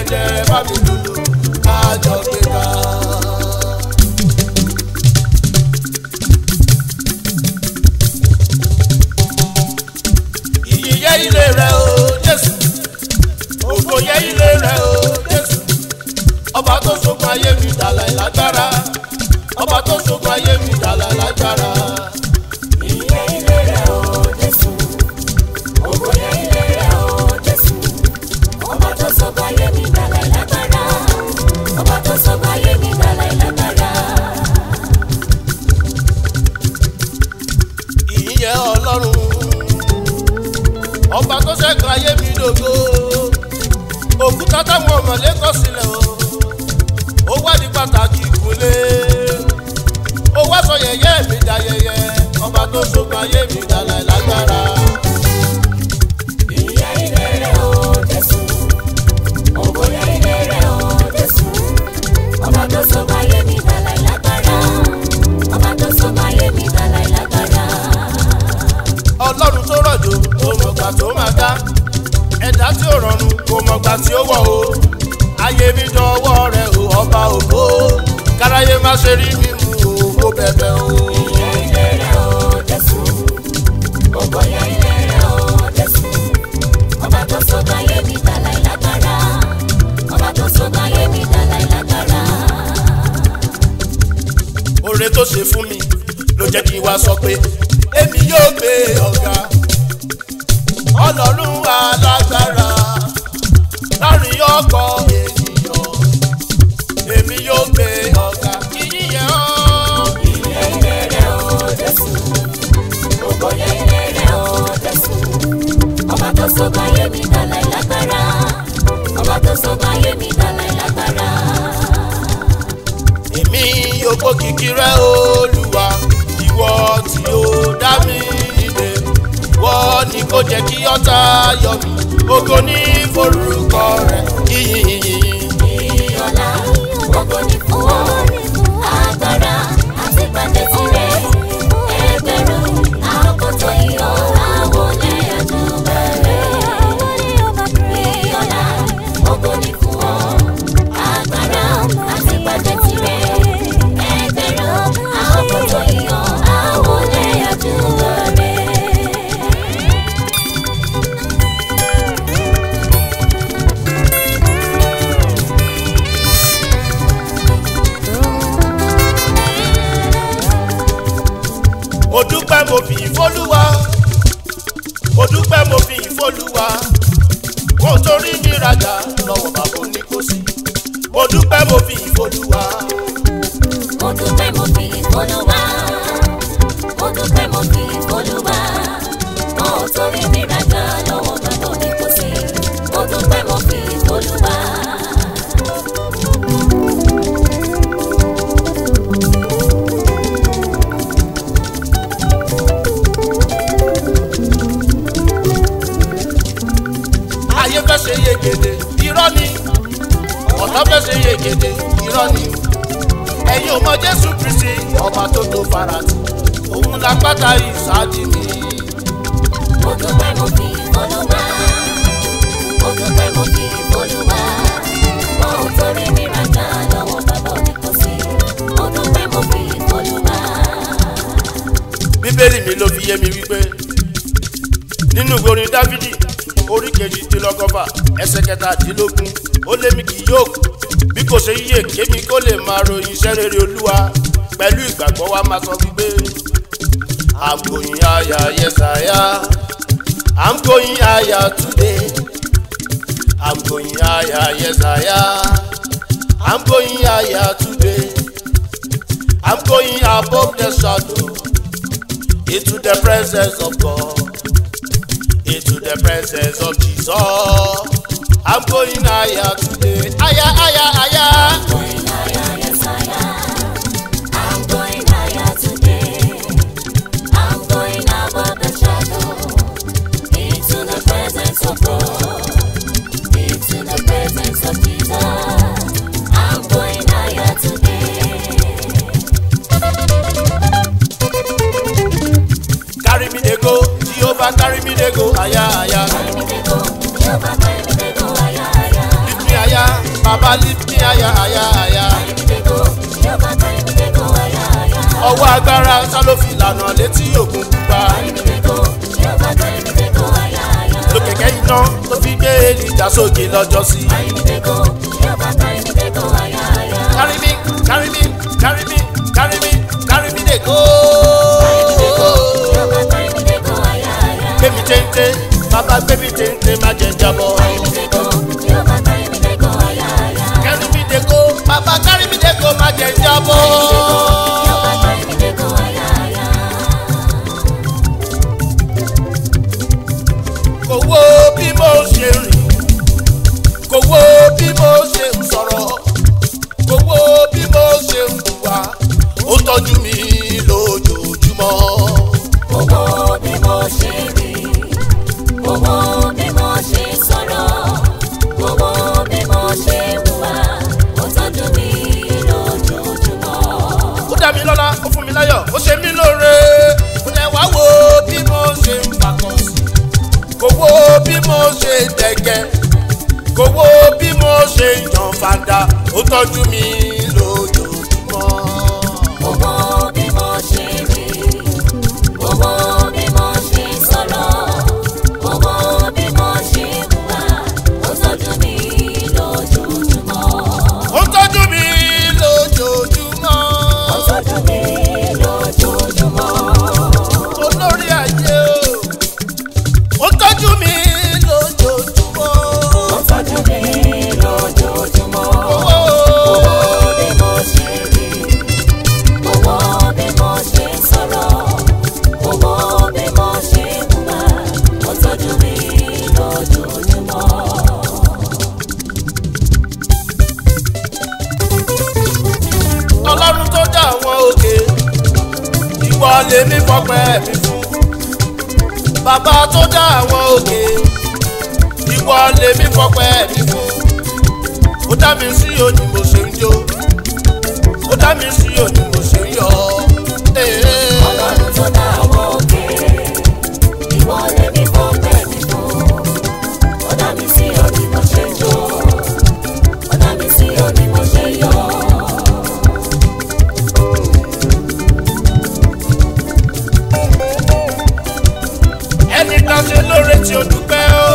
jẹ bá mi lùlù kájọ gbéga. ìyìn yẹ ilé rẹ o jésù ògo yẹ ilé rẹ o jésù ọba tó ṣogun ayé mi dàlà ìlágbára ọba tó ṣogun ayé mi dàlà ìlágbára. Ìyè ilé rẹ̀ o Jésù, ògo yẹ ilé rẹ̀ o Jésù. Ọba tó sọ̀gbà ayé mi dàlà ìlágbára. Ọba tó sọ̀gbà ayé mi dàlà ìlágbára. ìyìn yẹ ọlọ́run ọba tó ṣẹ́gun ayé mi dògo òkúta táwọn ọmọlé kọ sílẹ̀ o ó wádìí pàtàkì ìkúnlé ó wá sọ yẹyẹ mi dá yẹyẹ ọba tó ṣogun ayé mi dàlà ìlágbára. Ìyè ilé rẹ̀ o Jésù, ògo yẹ ilé rẹ̀ o Jésù. Ọba tó sọ̀gbà ayé mi dàlà ìlágbára. Ọba tó sọ̀gbà ayé mi dàlà ìlágbára. ọlọ́run tó rọ̀jò kò mọ̀gbà tó máa dá ẹ̀dá tí ó rọrùn kò mọ̀gbà tí ó wọ̀ o ayé mi dánwọ́ rẹ̀ o ọba ògo káráyé má ṣe rí mi mú o mo bẹ̀bẹ̀ o. Ìyè ilé rẹ̀ o Jésù, ògo yẹ ilé rẹ̀ o Jésù. Ọba tó sọ̀gbà ayé mi dàlà ìlágbára. Ọba tó sọ̀gbà ayé mi dàlà ìlágbára. oore tó ṣe fún mi ló jẹ́ kí n wá sọ pé èmi yóò gbé ọ̀gá ọlọ́run alágbára láàrin ọkọ̀ ènìyàn èmi yóò gbé ọ̀gá ìyíyẹ ọ́. Ìyè ilé rẹ̀ o Jésù, ògo yẹ ilé rẹ̀ o Jésù. Ọba tó sọ̀gbà ayé mi dàlà ìlágbára. Ọba tó sọ̀gbà ayé mi dàlà ìlágbára. èmi yóò kó kìkì rẹ olúwa ìwọ tí ó dá mi nílé ìwọ ni kò jẹ́ kí ọ̀tá yọ mí ògo ní forúkọ rẹ yíyìn. Ìyọ̀lá, ògo ni fún ọ. Agbára àti pàdé tirẹ̀. Ẹgbẹ̀rún àwọn kò tó iyọ̀ àwọn olè àjùbẹ̀rẹ̀. Ìyọ̀lá, ògo ni fún ọ. Agbára àti pàdé tirẹ̀. Ẹgbẹ̀rún àwọn kò tó iyọ̀ àwọn olè àjùbẹ̀rẹ̀. mo dúpẹ́ mo fi ìfọ́lúwa mo dúpẹ́ mo fi ìfọ́lúwa wọn ò torí mi rajà lọ́wọ́ bàbá oníkóṣí mo dúpẹ́ mo fi ìfọ́lúwa Mo dúpẹ́ mo fi ìfọ́lùwà. Mo dúpẹ́ mo fi ìfọ́lùwà. Mo ò torí mi rajà lọ́wọ́ bàbá oníkóṣí. Mo dúpẹ́ mo fi ìfọ́lùwà. ayé fẹ́ ṣe yegede irọ́ ni ọ̀tá fẹ́ ṣe yegede irọ́ ni ẹ̀yin ò mọ jésù kristi ọba tó tó farati òun la pátá ìsáájì mi Mo dúpẹ́ mo fi ìfọ́lùwà. Mo dúpẹ́ mo fi ìfọ́lùwà. Mo ò torí mi rajà lọ́wọ́ bàbá oníkóṣí. Mo dúpẹ́ mo fi ìfọ́lùwà. bíbélì mi ló fi yé mi wípé nínú ìwé orin dávidi orí kejìdínlọ́gọ́fà ẹsẹ̀ kẹtàdínlógún ó lé mi kì yóò kú bí kò ṣe yíyè kémi kó lè máa ròyìn iṣẹ́ rere olúwa pẹ̀lú ìgbàgbọ́ wa máa sọ wípé i'm going higher yes i am i'm going higher today i'm going higher yes i am i'm going higher today i'm going above the shadow into the presence of God, into the presence of Jesus. I'm going higher today. Higher, higher, higher. Going higher, yes I am. I'm going higher today. I'm going above the shadow into the presence of God, into the presence of Jesus. I'm going higher today. Carry me they go, Jehovah carry me they go. Higher, higher. Carry me, they go, Jehovah, carry me, they go higher, higher. Lift me higher, aya baba lift me aya aya aya ọwọ́ agbára sá ló fi lànà létí òkun pupa lókèké iná tó fi gbé èlìjà sókè lọ́jọ́ sí. carry me carry me carry me carry me carry me dey go. gbẹ̀mí téńté bàbá gbẹ̀mí téńté má jẹ́ jábọ̀. carry me dey go bàbá carry me dey go má jẹ́ jábọ̀. kò wo bí mo ṣe rìn kò wo bí mo ṣe ń sọ̀rọ̀ kò wo bí mo ṣe ń hùwà ó tọ́jú mi lójoojúmọ́. Owó bí mo ṣe rí, owó bí mo ṣe sọ̀rọ̀, owó bí mo ṣe hùwà, ó tọ́jú mi lójoojúmọ́. ó dá mi lọ́lá ó fún mi láyọ̀ ó ṣe mí lóore ó lẹ wá wo bí mo ṣe ń fakọ̀ sí kò wo bí mo ṣe dẹ̀gẹ́ kò wo bí mo ṣe yan fada ó tọ́jú mi lójoojúmọ́. Owó bí mo ṣe rí, owó bí mo ṣe sọ̀rọ̀, owó bí mo ṣe hùwà, ó tọ́jú mi lójoojúmọ́. ó tọ́jú mi lójoojúmọ́. Ó tọ́jú mi lójoojúmọ́. olórí ayé o ó tọ́jú mi lójoojúmọ́. Ó tọ́jú mi lójoojúmọ́. Owó Owó bí mo ṣe rí, owó bí mo ṣe sọ̀rọ̀, owó bí mo ṣe hùwà, ó tọ́jú mi lójoojúmọ́. ọlọ́run tó dá àwọn òkè ìwọ lèmi fọpẹ́ mi fún bàbá tó dá àwọn òkè ìwọ lèmi fọpẹ́ mi fún ó dá mi sí òní mo ṣe ń jó ó dá mi sí òní mo ṣe ń yọ̀ ee. Ọlọ́run tó dá àwọn òkè, ìwọ lèmi fọpẹ́ mi fún. Ó dá mi sí òní mo ṣe jó, ó dá mi sí òní mo ṣe yọ̀. ẹni tá a ṣe lóore tí o dúpẹ́ o.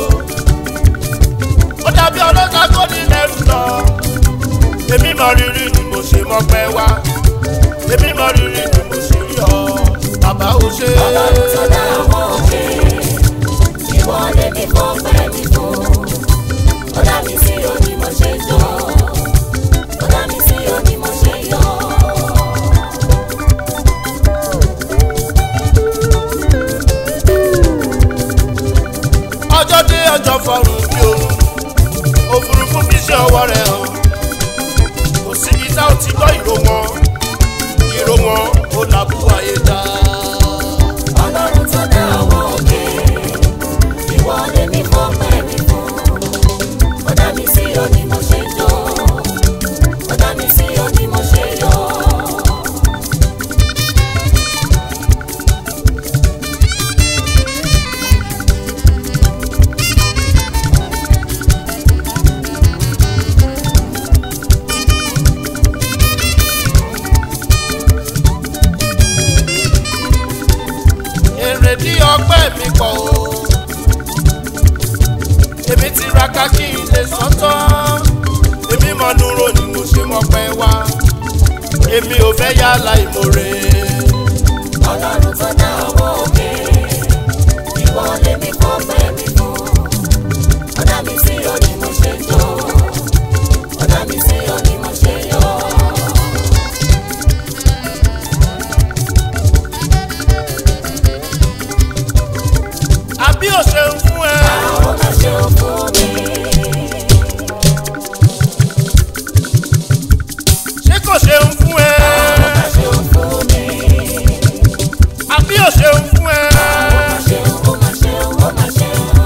ó dàbí ọlọ́ta tó ní lẹ́rù lọ. èmi mọ rírì ni mo ṣe mọ́pẹ́ wá. èmi mọ rírì ni mo ṣe rí ọ. bàbá ò ṣe Ọlọ́run tó dá àwọn òkè, ìwọ lèmi fọpẹ́ mi fún. Ó dá mi sí òní mo ṣe jó, ó dá mi sí òní mo ṣe yọ̀. ọjọ́ dé ọjọ́ fọrùn bí oorun. òfurufú fi ṣe ọwọ́ rẹ̀ hàn. kò síbi tá ò ti gbọ́ ìró wọn. ìró wọn ó làbú ayé dá. Ọlọ́run tó dá àwọn òkè, ìwọ lèmi fọpẹ́ mi fún. Ó dá mi sí òní mo ṣe jó, ó dá mi sí òní mo ṣe yọ̀. èrè ní ọgbẹ́ mi pọ̀ o. èmi ti ra kákí ilé sọ́tọ́. èmi mọ dúró ni mo ṣe mọ́pẹ́ wá. èmi ò fẹ́ yálà ìmoore. Ọlọ́run tó dá àwọn òkè, ìwọ lèmi fọpẹ́ mi fún. Ó dá mi sí òní mo ṣe jó, ó dá mi sí òní mo ṣe yọ̀. àbí ò ṣe ń fún ẹ. Ó máa ṣe ó fún mi, ṣé kò ṣe ń fún ẹ. ó máa ṣe ó fún mi, àbí ò ṣe ń fún ẹ. ó máa ṣe ó, ó máa ṣe ó, ó máa ṣe ó.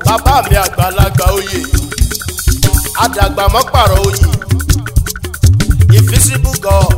bàbá mi àgbàlagbà oyè àdàgbà mọ́pàrọ̀ oyè invisible god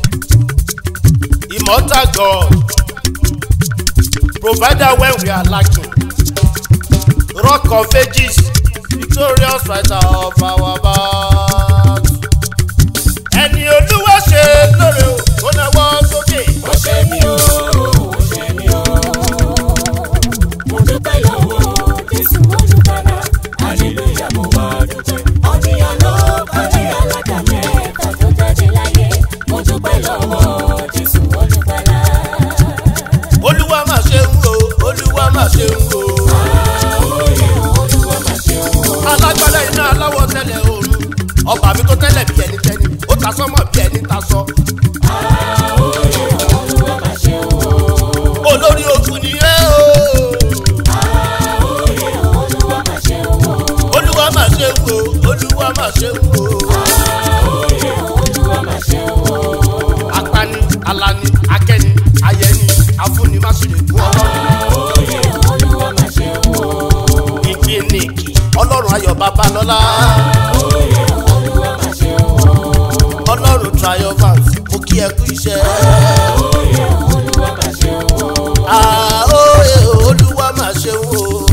immortal god provider when we are lacking rock of ages victorious fighter of our battles. ẹni olúwa ṣe lóore o kó náwó sókè. Ó ṣe mí o, ó ṣe mí o. Mo dúpẹ́ lọ́wọ́ Jésù olùkọ́lá. Hallelujah mo wá dúpẹ́. Ọdíyàn ló kọ́lé alága mẹ́ta tó jáde láyé. Mo dúpẹ́ lọ́wọ́ Jésù olùkọ́lá. olúwa mà ṣe ń wo olúwa mà ṣe ń wo. Àwòrán Olúwa máa ṣe o. alágbádá iná aláwọ̀ tẹ́lẹ̀ oòrùn ọba mi tó tẹ́lẹ̀ bí ẹni tẹ́ni ó ta sọ́mọ̀ bí ẹni ta sọ. Àwòrán Olúwa máa ṣe o. olórí ogun ni ẹ o. Àwòrán Olúwa máa ṣe o. olúwa mà ṣe ń wo olúwa mà ṣe ń wo. Àwòrán Olúwa máa ṣe o. apani alani akẹni ayẹni afúnimáṣẹlẹkùn ọlọ́run Àwòrán Olúwa máa ṣe o. ìkíníkì ọlọ́run ayọ̀ babalọ́lá Àwòrán Olúwa máa ṣe o. ọlọ́run triumphant mo kí ẹ kú iṣẹ́. Àwòrán Olúwa máa ṣe o. àóyè olúwa mà ṣe ń wo.